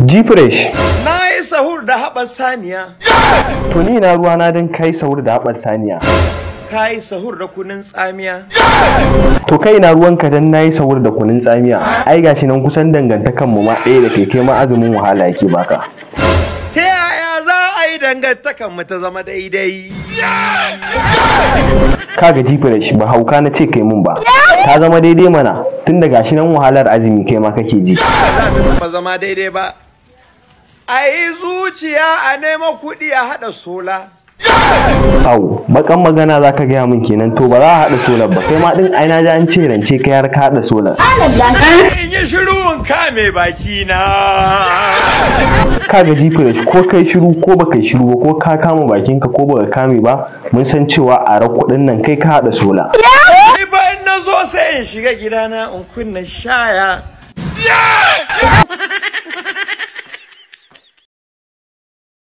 G-Fresh, Na yi sahur da haɓar saniya. to ni na ruwa na don kai sauri da haɓar saniya. Ka yi sahur da kunun tsamiya. To kai na ruwanka don na yi sauri da kunun tsamiya. Ai gashi nan kusan dangantakan mu ma ɗaya da kai kai ma azumin wahala yake baka. Ta yaya za a yi dangantakan mu ta zama daidai? Kaga G-Fresh ba hauka na ce kai mun ba. Ta zama daidai mana tun da gashi nan wahalar azumi kai ma kake ji. Ba za ta taɓa zama daidai ba. A yi zuciya a nema kuɗi a haɗa sola. Au, bakan magana za ka gaya min kenan to ba za a haɗa solar ba kai ma ɗin ai na ji an ce rance kai har ka haɗa solar. In yi shiru in kame baki na. Ka ga fresh ko kai shiru ko ba kai shiru ba ko ka kama bakinka ko ba ka kame ba mun san cewa a ra kuɗin nan kai ka haɗa solar. Ni ba in na zo sai in shiga gidana in kunna shaya.